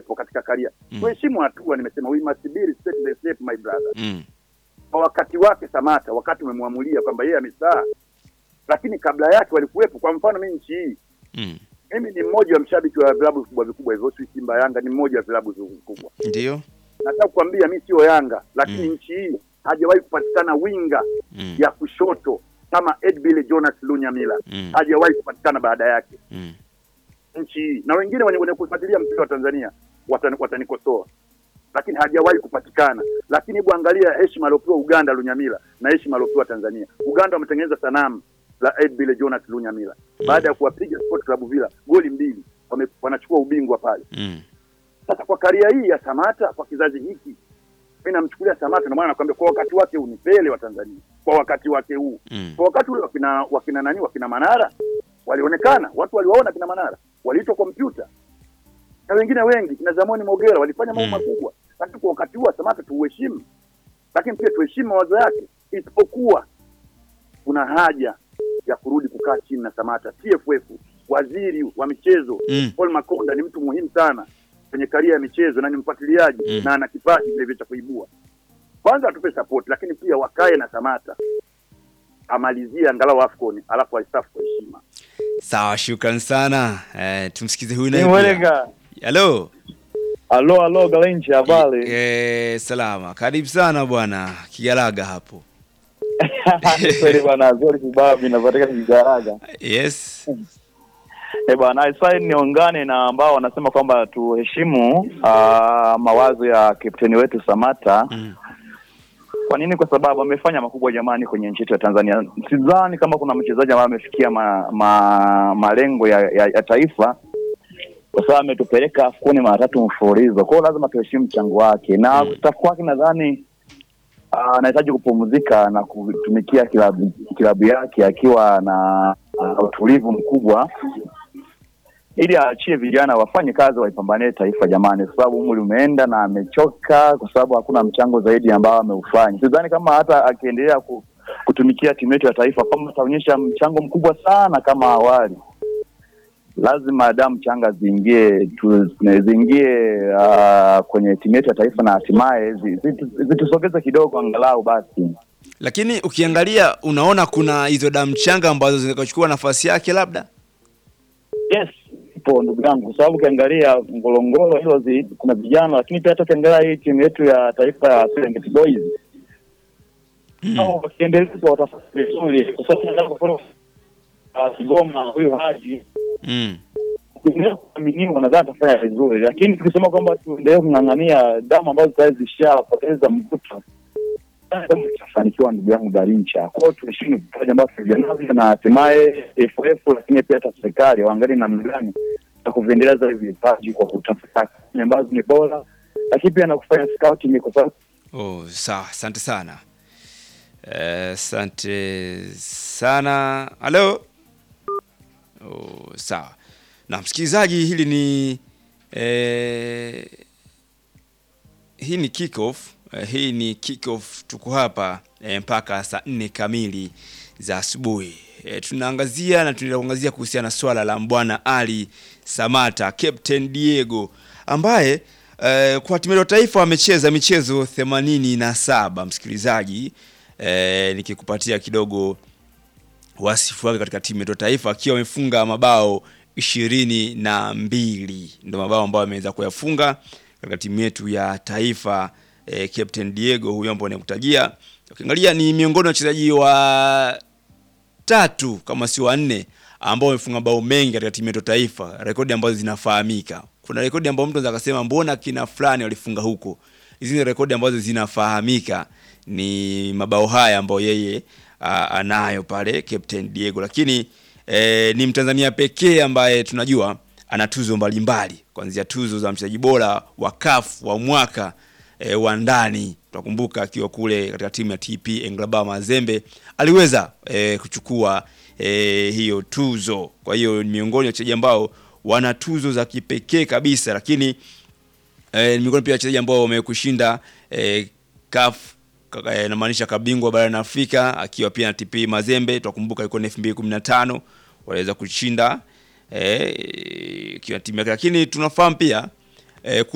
walikuwepo katika karia Mm. tuheshimu hatua. Nimesema we must be respect the step my brother. Mm. Kwa wakati wake Samata, wakati umemwamulia kwamba yeye amestaa, lakini kabla yake walikuwepo. Kwa mfano mimi nchi hii Mm. mimi ni mmoja wa mshabiki wa vilabu vikubwa vikubwa hivyo, si Simba, Yanga, ni mmoja wa vilabu vikubwa. Ndio. Nataka kukwambia mimi sio Yanga, lakini Mm. nchi hii hajawahi kupatikana winga Mm. ya kushoto kama Edbile Jonas Lunyamila, Mm. hajawahi kupatikana baada yake Mm. nchi hii, na wengine wenye, wenye kufuatilia mpira wa Tanzania watani- watanikosoa, lakini hajawahi kupatikana. Lakini hebu angalia heshima aliopewa Uganda Lunyamila na heshima aliopewa Tanzania. Uganda wametengeneza sanamu la Edbile Jonas Lunyamila baada ya kuwapiga Sport Club Villa goli mbili, wame, wanachukua ubingwa pale. Mm. Sasa kwa karia hii ya Samata kwa kizazi hiki, mimi namchukulia Samata, ndio maana nakwambia kwa wakati wake huu ni Pele wa Tanzania, kwa wakati wake huu Mm. kwa wakati ule wakina wakina nani wakina Manara walionekana, watu waliwaona kina Manara, waliitwa kompyuta na wengine wengi, kina Zamoni Mogera walifanya mambo Mm. makubwa, lakini kwa wakati huu wa Samata tuuheshimu, lakini pia tuheshimu mawazo yake, isipokuwa kuna haja ya kurudi kukaa chini na Samata. TFF, waziri wa michezo Mm. Paul Makonda ni mtu muhimu sana kwenye karia ya michezo na ni mfuatiliaji Mm. na ana kipaji vile vile cha kuibua. Kwanza atupe support, lakini pia wakae na Samata amalizie angalau AFCON alafu aistafu kwa heshima. Sawa, shukran sana. Eh, tumsikize huyu naye. Ni pia. mwelega. Halo. Alo, alo, Galenchi, habari? Eh, salama. Karibu sana bwana Kigalaga hapo. Kweli bwana, zuri kibabi napatikana Kigaraga. Yes. Eh bwana, sasa niungane na ambao wanasema kwamba tuheshimu ah, mawazo ya kapteni wetu Samata. Mm. Kwa nini? Kwa sababu amefanya makubwa jamani kwenye nchi yetu ya Tanzania. Sidhani kama kuna mchezaji ambaye amefikia ma, ma, malengo ya, ya, ya taifa kwa sababu ametupeleka AFCON mara tatu mfululizo. Kwa hiyo lazima tuheshimu mchango wake na Mm. kustaafu kwake, nadhani ah, anahitaji kupumzika na kutumikia kilabu, kilabu yake akiwa na na utulivu mkubwa ili aachie vijana wafanye kazi waipambanie taifa jamani, kwa sababu umri umeenda na amechoka, kwa sababu hakuna mchango zaidi ambao ameufanya. Sidhani kama hata akiendelea ku, kutumikia timu yetu ya taifa kama ataonyesha mchango mkubwa sana kama awali. Lazima damu changa ziingie tu- ziingie uh, kwenye timu yetu ya taifa na hatimaye zi- zitu- zitusogeze kidogo angalau basi. Lakini ukiangalia unaona kuna hizo damu changa ambazo zikachukua nafasi yake labda. Yes, ipo ndugu yangu, kwa sababu ukiangalia Ngorongoro hilo zi, kuna vijana, lakini pia hata ukiangalia hii timu yetu ya taifa ya Serengeti Boys Mm. hao wakiendelezwa watafanya vizuri, kwa sababu nataka kuona ah, Kigoma huyu Haji Mm. kuendelea kuaminiwa, nadhani atafanya vizuri, lakini tukisema kwamba tuendelee kung'ang'ania damu ambazo tayari zishapoteza mvuto tutafanikiwa ndugu yangu Garincha. Kwa hiyo tuheshimu vipaji ambavyo vijana na hatimaye FF, lakini pia hata serikali waangalie namna gani ya kuviendeleza hivi vipaji kwa kutafuta kazi ambazo ni bora, lakini pia na kufanya scouting kwa sababu Oh, sawa, asante sana. Eh, Asante sana. Halo. Oh, sawa. Na msikilizaji, hili ni eh, hii ni kick off. Eh, hii ni kick off, tuko hapa eh, mpaka saa nne kamili za asubuhi. Eh, tunaangazia na tunaenda kuangazia kuhusiana na swala la Mbwana Ali Samata, Captain Diego ambaye eh, kwa timu ya taifa amecheza michezo 87 msikilizaji. Eh, nikikupatia kidogo wasifu wake katika timu yetu ya taifa akiwa amefunga mabao ishirini na mbili ndo mabao ambayo ameweza kuyafunga katika timu yetu ya taifa eh, Captain Diego huyo ambao nakutajia. Ukiangalia ni miongoni mwa wachezaji wa tatu kama si wanne ambao wamefunga bao mengi katika timu yetu ya taifa, rekodi ambazo zinafahamika. Kuna rekodi ambayo mtu anaweza akasema mbona kina fulani walifunga huko. Hizi ni rekodi ambazo zinafahamika, ni mabao haya ambayo yeye a, anayo pale Captain Diego, lakini e, ni Mtanzania pekee ambaye tunajua ana tuzo mbalimbali kuanzia tuzo za mchezaji bora wa CAF wa mwaka e, wa ndani. Tutakumbuka akiwa kule katika timu ya TP Englaba Mazembe aliweza e, kuchukua e, hiyo tuzo. Kwa hiyo ni miongoni mwa wachezaji ambao wana tuzo za kipekee kabisa, lakini e, ni miongoni pia wachezaji ambao wamekushinda e, CAF kaka- eh, namaanisha kabingwa barani Afrika akiwa pia na TP Mazembe. Tutakumbuka ilikuwa ni 2015 waliweza kushinda eh, ikiwa timu yake, lakini tunafahamu pia eh,